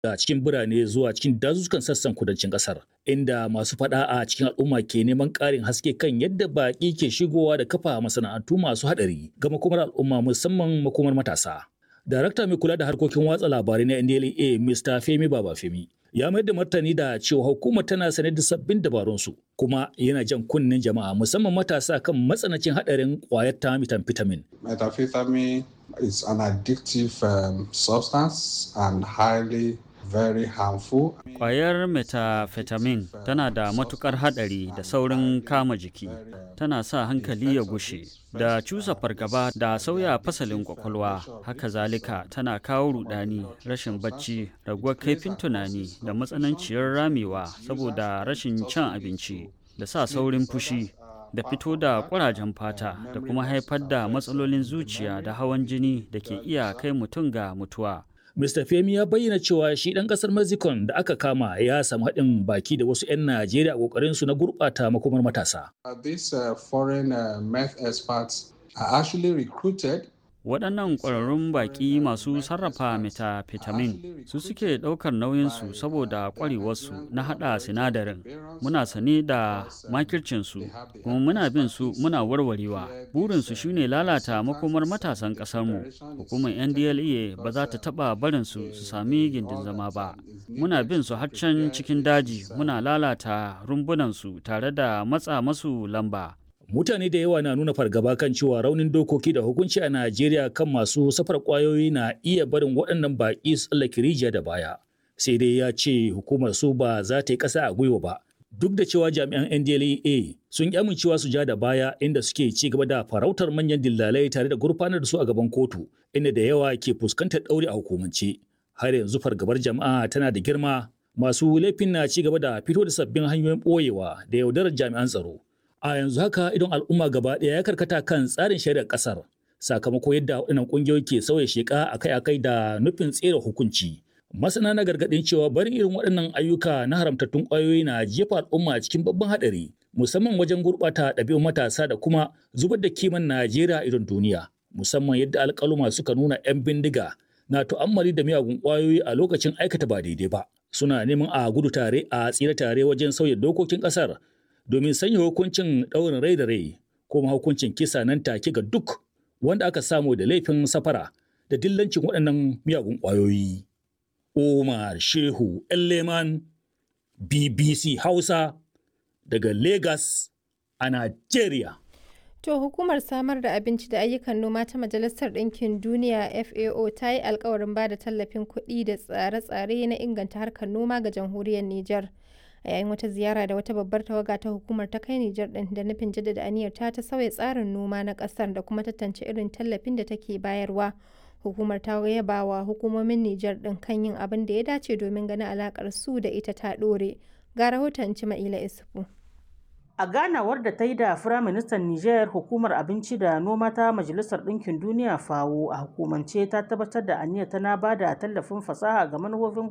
da cikin birane zuwa cikin dazuzzukan sassan kudancin kasar inda masu fada a cikin al'umma ke neman ƙarin haske kan yadda baƙi ke shigowa da kafa masana'antu masu haɗari ga makomar al'umma musamman makomar matasa. Darakta mai kula da harkokin watsa labarai na NDLA Mr. Femi Babafemi ya mayar da martani da cewa hukumar tana sane da sabbin dabarunsu kuma yana jan kunnen jama'a musamman matasa kan matsanancin haɗarin ƙwayar ta methamphetamine. Methamphetamine is an addictive um, substance and highly very harmful. Ƙwayar methamphetamine tana da matukar haɗari da saurin kama jiki, tana sa hankali ya gushe, da cusa fargaba da sauya fasalin kwakwalwa, haka zalika tana kawo rudani, rashin bacci, raguwar kaifin tunani da matsananciyar ramewa saboda rashin cin abinci, da sa saurin fushi. da fito da ƙurajen fata da kuma haifar da matsalolin zuciya da hawan jini da ke iya kai mutum ga mutuwa. Mr. Femi ya bayyana cewa shi ɗan ƙasar Mexico da aka kama ya samu haɗin baki da wasu 'yan Najeriya a ƙoƙarin su na gurɓata makomar matasa. Uh, these uh, foreign uh, meth experts are actually recruited waɗannan ƙwararrun baƙi masu sarrafa methamphetamine su suke ɗaukar nauyinsu saboda ƙwarewarsu na haɗa sinadarin muna sane da makircinsu kuma muna bin su muna warwarewa burinsu shine lalata makomar matasan ƙasarmu hukumar ndla ba za ta taɓa barinsu su sami gindin zama ba muna bin su har can cikin daji muna lalata rumbunansu tare da matsa masu lamba mutane da yawa na nuna fargaba kan cewa raunin dokoki da hukunci a Najeriya kan masu safar kwayoyi na iya barin waɗannan baƙi su tsallake rijiya da baya. Sai dai ya ce hukumar su ba za ta yi ƙasa a gwiwa ba. Duk da cewa jami'an NDLEA sun ƙi amincewa su ja da baya inda suke ci gaba da farautar manyan dillalai tare da gurfanar da su a gaban kotu, inda da yawa ke fuskantar ɗauri a hukumance. Har yanzu fargabar jama'a tana da girma, masu laifin na ci gaba da fito da sabbin hanyoyin ɓoyewa da yaudarar jami'an tsaro. a yanzu haka idon al'umma gaba ɗaya ya karkata kan tsarin shari'ar ƙasar sakamako yadda waɗannan ƙungiyoyi ke sauya sheƙa akai-akai da nufin tsere hukunci masana na gargaɗin cewa barin irin waɗannan ayyuka na haramtattun ƙwayoyi na jefa al'umma cikin babban haɗari musamman wajen gurɓata ɗabi'un matasa da kuma zubar da kiman najeriya idon duniya musamman yadda alƙaluma suka nuna 'yan bindiga na tu'ammali da miyagun ƙwayoyi a lokacin aikata ba daidai ba suna neman a gudu tare a tsira tare wajen sauya dokokin ƙasar domin sanya hukuncin ɗaurin rai da rai kuma hukuncin kisa nan take ga duk wanda aka samu da laifin safara da dillancin waɗannan miyagun ƙwayoyi. Umar Shehu Leman BBC Hausa daga Lagos a Najeriya. To hukumar samar da abinci da ayyukan noma ta Majalisar Ɗinkin Duniya FAO ta yi alkawarin ba da tallafin kuɗi da tsare-tsare na inganta harkar noma ga jamhuriyar Nijar. a yayin wata ziyara da wata babbar tawaga ta hukumar ta kai Nijar din da nufin jaddada aniyar ta ta sauya tsarin noma na kasar da kuma tantance irin tallafin da take bayarwa. Hukumar ta yaba wa hukumomin Nijar din kan yin abin da ya dace domin ganin alakar su da ita ta dore. Ga rahoton Cima'ila Isufu. A ganawar da ta yi da Firaministan Nijar hukumar abinci da noma ta Majalisar Ɗinkin Duniya FAO a hukumance ta tabbatar da aniyar tana ba da tallafin fasaha ga manufofin